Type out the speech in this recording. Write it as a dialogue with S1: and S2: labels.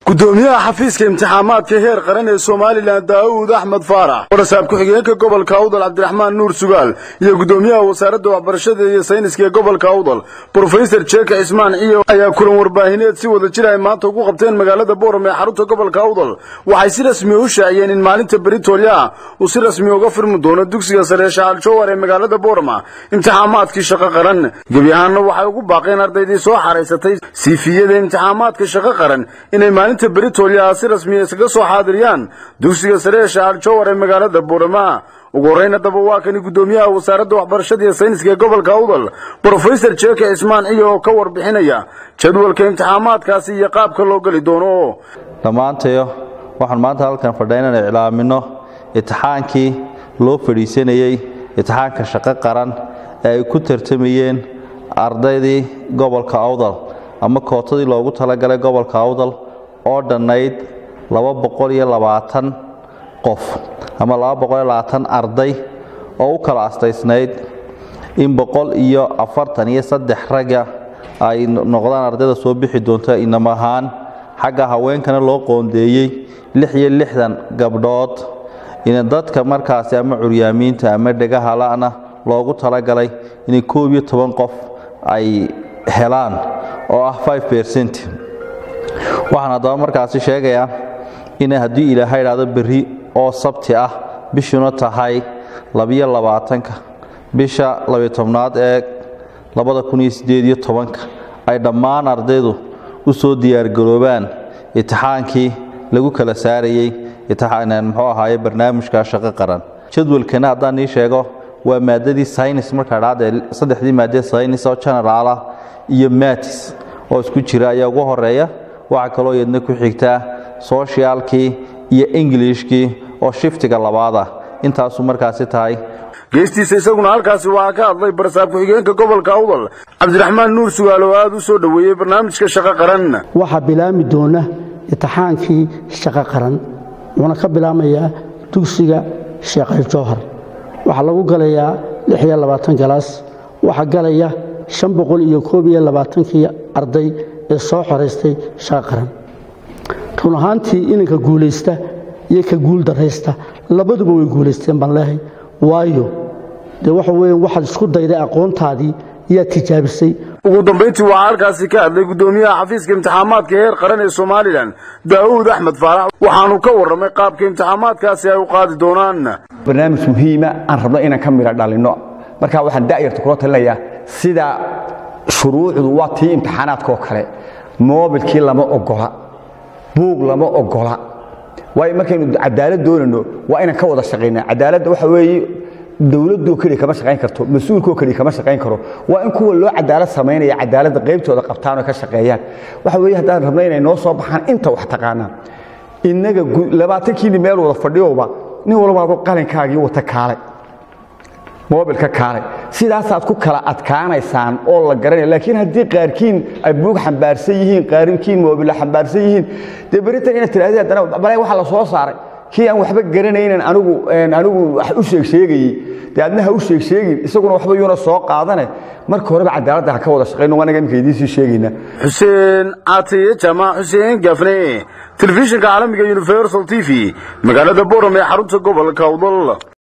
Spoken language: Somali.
S1: gudoomiyaha xafiiska imtixaamaadka heer qaran ee somalilan daa'uud axmed faarax warasaab ku-xigeenka gobolka awdal cabdiraxmaan nuur sugaal iyo gudoomiyaha wasaaradda waxbarashada iyo sayniska ee gobolka awdal brofesor jeeka cismaan ciyo ayaa kulan warbaahineed si wada jir ay maanta ugu qabteen magaalada booram ee xarunta gobolka awdal waxay si rasmi u shaaciyeen in maalinta beritoolya uu si rasmi uga furmi doono dugsiga sare shaal jowar ee magaalada boorama imtixaamaadkii shaqo qaran gebi ahaanna waxay ugu baaqeen ardaydii soo xaraysatay siifiyada imtixaamaadka shaqo qaran inay maalinta beritoolya si rasmiya iskaga soo xaadiriyaan dugsiga sare ee shaal jowar ee magaalada boorama ugu horreyn haddaba waa kani guddoomiyaha wasaaradda waxbarashada iyo sayniska ee gobolka awdal brofesor jeeka cismaan ciyo oo ka warbixinaya jadwalka imtixaamaadkaasi iyo qaabka loo geli doono
S2: dhammaantayo waxaan maanta halkan fadhiya inaan iclaamino itixaankii loo fadhiisanayey itixaanka shaqo qaran ee ay ku tartamayeen ardaydii gobolka awdal ama kootadii loogu talagalay gobolka awdal oo dhannayd laba boqol iyo labaatan qof ama laba boqol iyo labaatan arday oo u kala astaysnayd in boqol iyo afartan iyo saddex ragga ay noqdaan ardayda soo bixi doonta inam ahaan xagga haweenkana loo qoondeeyey lix iyo lixdan gabdhood in dadka markaasi ama curyaamiinta ama dhegahala'na loogu talagalay inay koob iyo toban qof ay helaan oo ah five percent waxaan haddaba markaasi sheegayaa in haddii ilaahay idhaahdo berri oo sabti ah bishuna tahay labiyo labaatanka bisha labiyo tobnaad ee labada kun iyo siddeed iyo tobanka ay dhammaan ardaydu u soo diyaargaroobaan itixaankii lagu kala saarayey muxuu ahaaye barnaamijka shaqo qaran jadwalkana haddaan nii sheego waa maadadii synis markaa dhacdee saddexdii maadee synis oo generaala iyo matis oo isku jira ayaa ugu horeeya waxaa kaloo iyadna ku xigtaa soshiyaalkii iyo ingilishkii oo shiftiga labaad ah intaasu markaasi tahay
S1: geestiisa isaguna halkaasi waxaa ka hadlay barsaab ku-xigeenka gobolka awdal cabdiraxmaan nuur sugaal oo aada u soo dhoweeyey barnaamijka shaqo qaran
S3: waxaa bilaami doona itixaankii shaqo qaran wuxuuna ka bilaamayaa dugsiga sheekhay jowhar waxaa lagu galayaa lix iyo labaatan galaas waxaa galaya shan boqol iyo koob iyo labaatankii arday ee soo xoraystay shaqo qaran run ahaantii inanka guulaysta iyo ka guul daraysta labaduba way guulaysteen baan leehay waayo dee waxa weeye waxaad isku dayday aqoontaadii iyaad tijaabisay
S1: ugu dambayntii waxaa halkaasi ka hadlay guddoomiyaha xafiiska imtixaamaadka heer qaran ee somalilan daa'uud axmed faarax waxaanu ka warramay qaabka imtixaamaadkaasi ay u qaadi doonaan
S4: barnaamij muhiima aan rabno inaan ka midha dhalinno marka waxaan da'yarta kula talinayaa sida shuruucdu waa tii imtixaanaadka oo kale moobilkii lama ogola buug lama ogola waayo markaynu cadaalad doonayno waa inaan ka wada shaqaynaa cadaaladda waxa weeye dowladoo keliya kama shaqayn karto mas-uulkoo keliya kama shaqayn karo waa in kuwa loo cadaalad samaynaya cadaaladda qaybtooda qabtaan oo ka shaqeeyaan waxa weeye haddaan rabno inay noo soo baxaan inta wax taqaanaa innaga labaatankiini meel wada fadhiyowba nin walbaado qalinkaagii wata kaalay moobilka kaalay sidaasaad ku kala adkaanaysaan oo la garanaya laakiin haddii qaarkiin ay buug xambaarsan yihiin qaarkiin moobila xambaarsan yihiin dee beritan inaad tirahdeen haddana balay waxa la soo saaray kii aan waxba garanaynan anigu anigu wax u sheeg sheegayey dee adna ha u sheeg sheegin isaguna waxba yuuna soo qaadane marka horeba cadaaladda ha ka wada shaqayno waa naga imika idiin sii sheegaynaa
S1: xuseen caatiye jamac xuseen gafne telefishinka caalamiga universal t v magaalada boram ee xarunta gobolka awdal